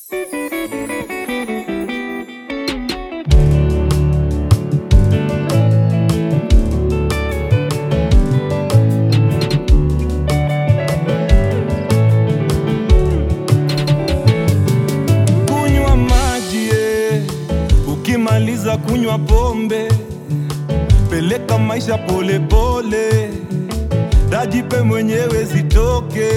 kunywa maji eh. ukimaliza kunywa pombe peleka maisha polepole dajipe mwenyewe zitoke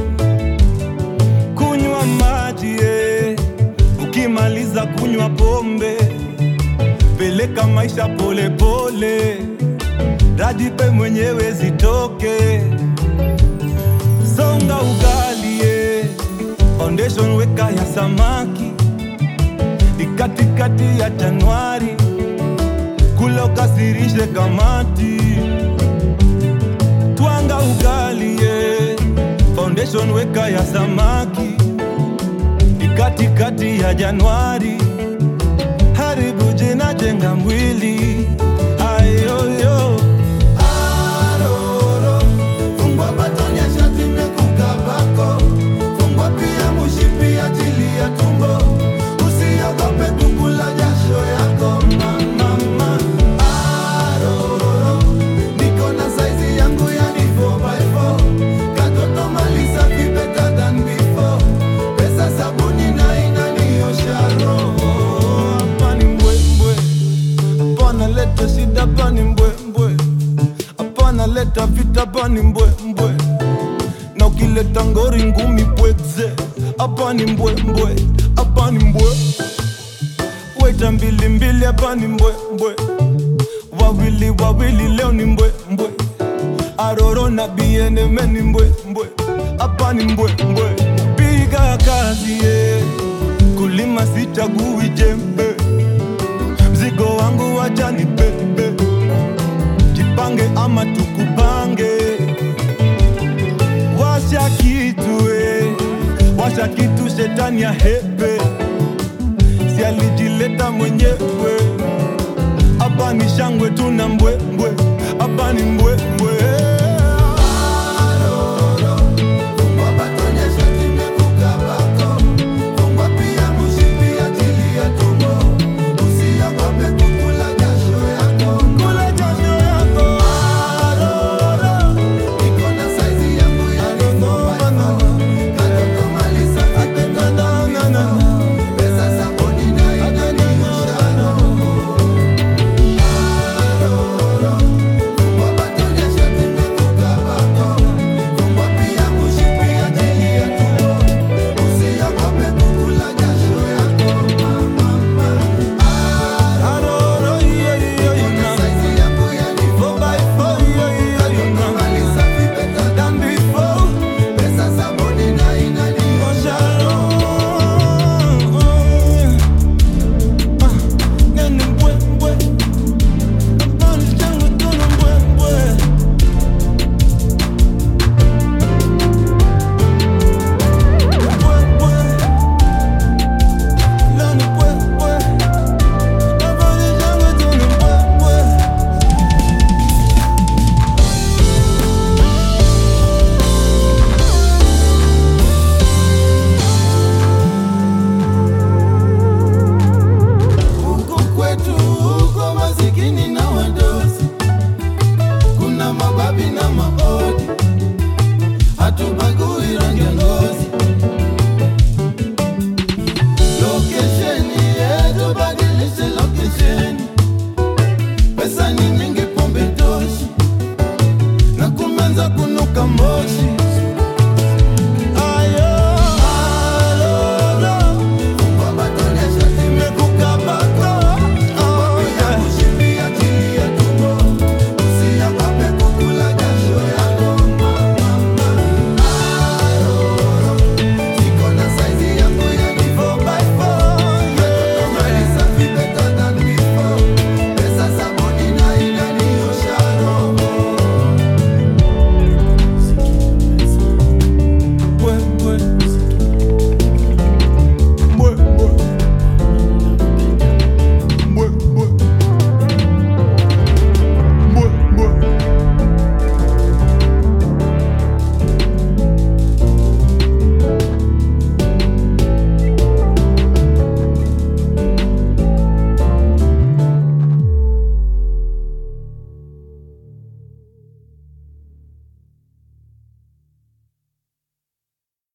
kunywa maji eh. ukimaliza kunywa pombe peleka maisha polepole dajipe mwenyewe zitoke songa ugali eh. foundation weka ya samaki ni katikati ya Januari, kula ukasirishe kamati, twanga ugali ye. Foundation weka ya samaki ni katikati ya Januari, haribu jina, jenga mwili ayoyo Aroro, fungwa batoni ya shati imekukabako. Fungwa pia mushipi ajili ya tumbo. Usiogope kukula jasho yako mama. Aroro, niko na saizi yangu yani 4x4. Katoto mali safi better than before. Pesa sabuni na inaniosha roho. hapa ni mbwembwe, hapana leta shida, hapa ni mbwembwe, hapana leta vita, hapa ni mbwembwe, na ukileta ngori ngumi pwekze, hapa ni mbwembwe, hapa ni mbwe, weta mbili mbili, hapa ni mbwembwe, wawili wawili, leo ni mbwembwe, aroro na bieneme ni mbwembwe, hapa ni mbwembwe, piga kazi yeah. kulima sichagui jembe mzigo wangu wacha ni bebe, jipange ama tukupange. Washa kitu eh, washa kitu, shetani ya hepe, si alijileta mwenyewe. Hapa ni shangwe tuna mbwembwe, hapa ni mbwembwe